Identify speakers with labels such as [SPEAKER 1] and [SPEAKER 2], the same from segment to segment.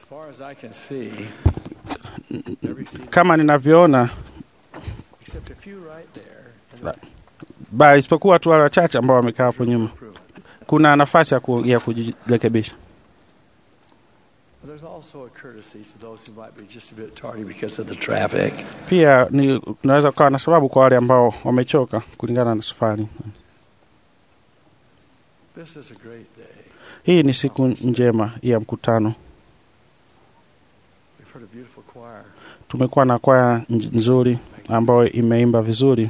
[SPEAKER 1] far as I can see, every seat,
[SPEAKER 2] Kama ninavyoona,
[SPEAKER 1] except a few right there, and
[SPEAKER 2] bali isipokuwa tu wale wachache ambao wamekaa hapo nyuma,
[SPEAKER 1] improvement.
[SPEAKER 2] kuna nafasi ya, ku, ya kujirekebisha.
[SPEAKER 1] But there's also a courtesy to those who might be just a bit tardy because of the traffic.
[SPEAKER 2] Pia ni unaweza kukawa na sababu kwa wale ambao wamechoka kulingana na safari.
[SPEAKER 1] This is a great day.
[SPEAKER 2] Hii ni siku njema ya mkutano.
[SPEAKER 1] We've heard a beautiful choir.
[SPEAKER 2] Tumekuwa na kwaya nj- nzuri ambayo imeimba vizuri.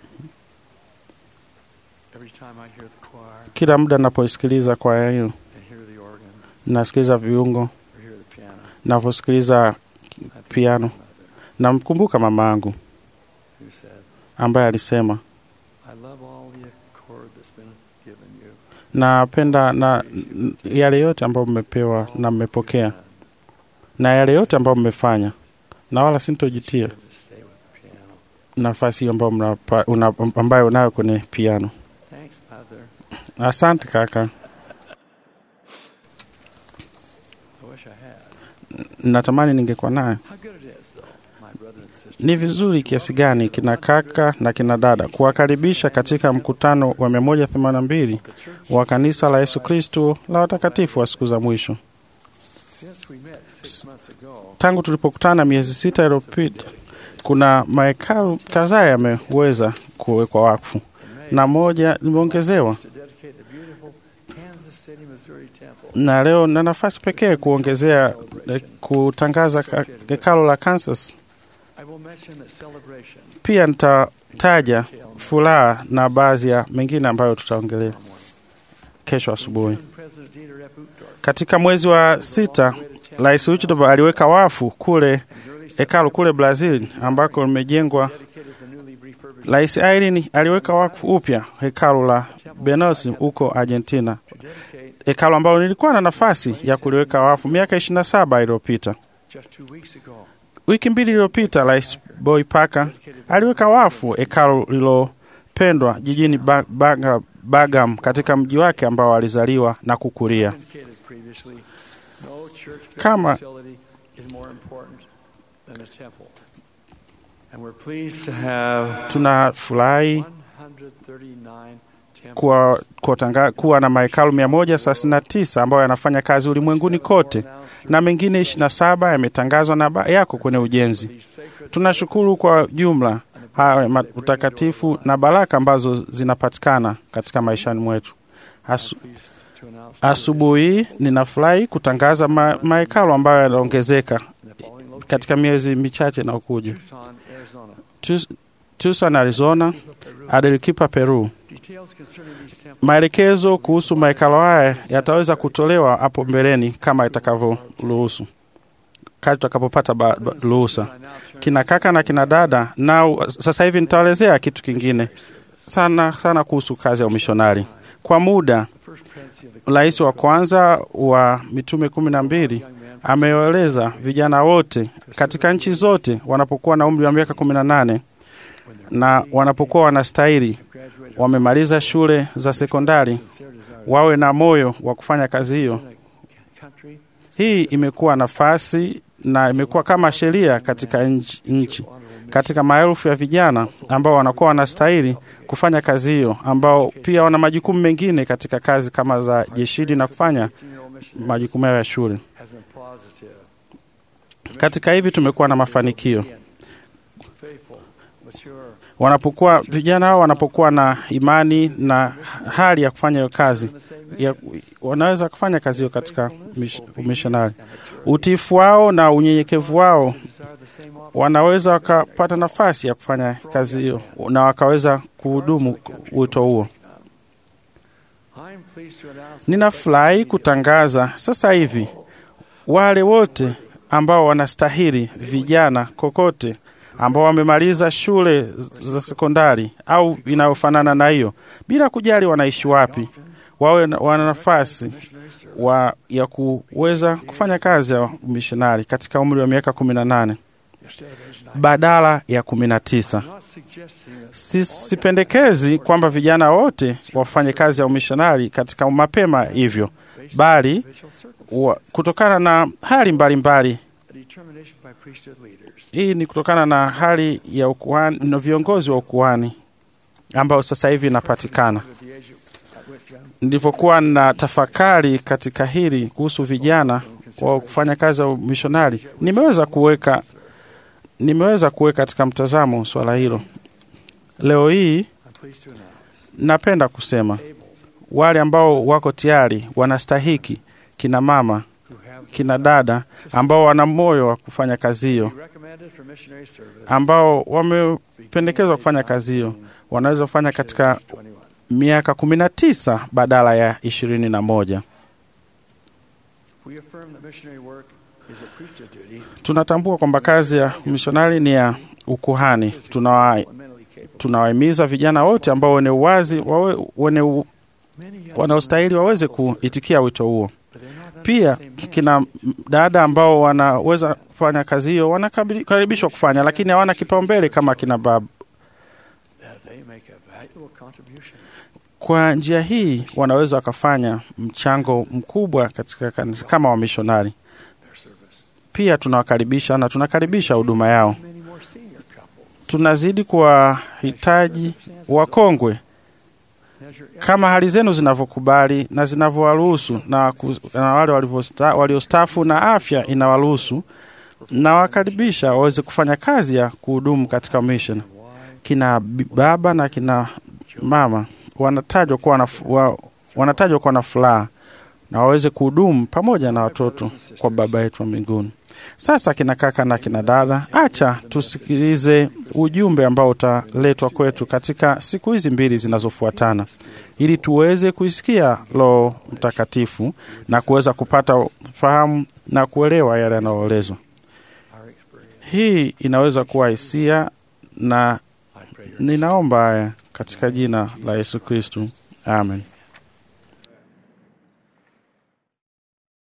[SPEAKER 1] Every time I hear the choir
[SPEAKER 2] Kila muda napoisikiliza kwaya hiyo,
[SPEAKER 1] and hear the organ
[SPEAKER 2] nasikiliza viungo,
[SPEAKER 1] or hear the piano,
[SPEAKER 2] navyosikiliza
[SPEAKER 1] I think of
[SPEAKER 2] piano,
[SPEAKER 1] my mother
[SPEAKER 2] namkumbuka mama yangu
[SPEAKER 1] who said,
[SPEAKER 2] ambaye alisema
[SPEAKER 1] I love all the accord that's been given you.
[SPEAKER 2] napenda na n- yale yote ambayo mmepewa na mmepokea na yale yote ambayo mmefanya, na wala sintojitia
[SPEAKER 1] To stay with the piano.
[SPEAKER 2] nafasi hiyo ambayo mnapa- una- ambayo unayo kwenye piano.
[SPEAKER 1] Thanks, Mother.
[SPEAKER 2] Asante kaka,
[SPEAKER 1] I wish I had.
[SPEAKER 2] natamani ningekuwa nayo.
[SPEAKER 1] How good it is, though, my brother and sister.
[SPEAKER 2] Ni vizuri kiasi gani kina kaka na kina dada kuwakaribisha katika mkutano wa 182
[SPEAKER 1] The church,
[SPEAKER 2] wa kanisa la Yesu Kristo la watakatifu wa siku za mwisho.
[SPEAKER 1] since we met six months ago,
[SPEAKER 2] Tangu tulipokutana miezi sita iliyopita, kuna mahekalu kadhaa yameweza kuwekwa wakfu
[SPEAKER 1] in May,
[SPEAKER 2] na moja limeongezewa,
[SPEAKER 1] to dedicate the beautiful Kansas City, Missouri temple.
[SPEAKER 2] na leo na nafasi pekee kuongezea eh, kutangaza ka- hekalo la Kansas.
[SPEAKER 1] I will mention that celebration
[SPEAKER 2] Pia nitataja furaha na baadhi ya mengine ambayo tutaongelea
[SPEAKER 1] tomorrow morning.
[SPEAKER 2] kesho asubuhi.
[SPEAKER 1] When President Dieter F. Uchtdorf
[SPEAKER 2] Katika mwezi wa sita, Rais Uchtdorf aliweka wafu kule
[SPEAKER 1] and early
[SPEAKER 2] hekalu kule Brazil ambako limejengwa.
[SPEAKER 1] dedicated the newly refurbished
[SPEAKER 2] Rais Irene aliweka wakfu upya hekalu la Benos huko Argentina,
[SPEAKER 1] to dedicate
[SPEAKER 2] hekalu ambalo nilikuwa na nafasi ya kuliweka wakfu miaka 27 iliyopita.
[SPEAKER 1] just two weeks ago.
[SPEAKER 2] Wiki mbili iliyopita, Rais Boy Parker
[SPEAKER 1] Dedicated
[SPEAKER 2] aliweka wafu hekalu lililopendwa jijini ba Baga- Bagam katika mji wake ambao alizaliwa na kukulia.
[SPEAKER 1] indicated previously, no church
[SPEAKER 2] Kama-
[SPEAKER 1] facility is more important than a temple. And we're pleased to have
[SPEAKER 2] Tunafurahi
[SPEAKER 1] 139 temples
[SPEAKER 2] kuwa, kuwa, tanga, kuwa na mahekalu 139 ambayo yanafanya kazi ulimwenguni kote na mengine 27 yametangazwa na ba- yako kwenye ujenzi. Tunashukuru kwa jumla haya ma- utakatifu na baraka ambazo zinapatikana katika maishani mwetu. Asu, asubuhi hii ninafurahi kutangaza ma, mahekalu ambayo yanaongezeka katika miezi michache inayokuja. Tus- Tucson, Arizona, Arequipa, Peru. Maelekezo kuhusu mahekalo haya yataweza kutolewa hapo mbeleni kama itakavyoruhusu, kati tutakapopata ba- ba- ruhusa. Kina kaka na kina dada, na sasa hivi nitaelezea kitu kingine sana sana kuhusu kazi ya umishonari. Kwa muda, rais wa kwanza wa mitume kumi na mbili ameeleza vijana wote katika nchi zote wanapokuwa na umri wa miaka kumi na nane na wanapokuwa wanastahili wamemaliza shule za sekondari wawe na moyo wa kufanya kazi hiyo. Hii imekuwa nafasi na imekuwa kama sheria katika nchi, nchi katika maelfu ya vijana ambao wanakuwa wanastahili kufanya kazi hiyo, ambao pia wana majukumu mengine katika kazi kama za jeshini na kufanya majukumu yao ya shule. Katika hivi tumekuwa na mafanikio wanapokuwa vijana hao wanapokuwa na imani na hali ya kufanya hiyo kazi ya, wanaweza kufanya kazi hiyo katika mish- umishonari. Utiifu wao na unyenyekevu wao wanaweza wakapata nafasi ya kufanya kazi hiyo na wakaweza kuhudumu wito huo. Ninafurahi kutangaza sasa hivi wale wote ambao wanastahili vijana kokote ambao wamemaliza shule za sekondari au inayofanana na hiyo, bila kujali wanaishi wapi, wawe na- wana nafasi wa, ya kuweza kufanya kazi ya umishonari katika umri wa miaka kumi na nane badala ya kumi na tisa. Si- Sipendekezi kwamba vijana wote wafanye kazi ya umishonari katika mapema hivyo, bali wa, kutokana na hali mbalimbali mbali.
[SPEAKER 1] A determination by priesthood leaders
[SPEAKER 2] Hii ni kutokana na hali ya ukuhani na viongozi wa ukuhani ambao sasa hivi inapatikana.
[SPEAKER 1] at the age at which young
[SPEAKER 2] Nilivyokuwa na tafakari katika hili kuhusu vijana wa kufanya kazi ya umishonari, nimeweza kuweka nimeweza kuweka katika mtazamo swala hilo. Leo hii
[SPEAKER 1] I'm pleased to announce
[SPEAKER 2] napenda kusema
[SPEAKER 1] able
[SPEAKER 2] wale ambao wako tayari wanastahiki, kina mama,
[SPEAKER 1] who have
[SPEAKER 2] kina dada ambao wana moyo wa kufanya kazi hiyo,
[SPEAKER 1] be recommended for missionary service
[SPEAKER 2] ambao wamependekezwa kufanya kazi hiyo, wanaweza kufanya katika
[SPEAKER 1] 21.
[SPEAKER 2] miaka kumi na tisa badala ya ishirini na moja.
[SPEAKER 1] We affirm that missionary work is a priesthood duty
[SPEAKER 2] Tunatambua kwamba kazi ya mishonari ni ya ukuhani. Tunawa-
[SPEAKER 1] and mentally capable.
[SPEAKER 2] Tunawahimiza vijana wote ambao wenye uwazi wawe, wenye u,
[SPEAKER 1] Many young
[SPEAKER 2] wanaostahili
[SPEAKER 1] men
[SPEAKER 2] waweze
[SPEAKER 1] also serve,
[SPEAKER 2] kuitikia wito huo.
[SPEAKER 1] but they're not under
[SPEAKER 2] Pia
[SPEAKER 1] the same hand.
[SPEAKER 2] kina dada ambao wanaweza kufanya kazi hiyo wanakaribishwa kufanya, lakini hawana kipaumbele kama kina baba.
[SPEAKER 1] that they make a valuable contribution.
[SPEAKER 2] Kwa njia hii wanaweza wakafanya mchango mkubwa katika kanisa kama wamishonari.
[SPEAKER 1] Their service.
[SPEAKER 2] Pia tunawakaribisha na tunakaribisha huduma yao.
[SPEAKER 1] Many more senior couples
[SPEAKER 2] Tunazidi kuwahitaji wakongwe
[SPEAKER 1] measure
[SPEAKER 2] kama hali zenu zinavyokubali na zinavyowaruhusu na, ku- na wale walivyosta- waliostaafu na afya inawaruhusu na wakaribisha waweze kufanya kazi ya kuhudumu katika mission. Kina bi- baba na kina mama wanatajwa kuwa na, fu- wa, wanatajwa kuwa na furaha na waweze kuhudumu pamoja na watoto kwa Baba yetu wa mbinguni. Sasa kina kaka na kina dada, acha tusikilize ujumbe ambao utaletwa kwetu katika siku hizi mbili zinazofuatana, ili tuweze kuisikia Roho Mtakatifu na kuweza kupata fahamu na kuelewa yale yanayoelezwa.
[SPEAKER 1] our experience.
[SPEAKER 2] Hii inaweza kuwa hisia, na
[SPEAKER 1] I pray your
[SPEAKER 2] ninaomba haya katika jina la Yesu Kristu, amen.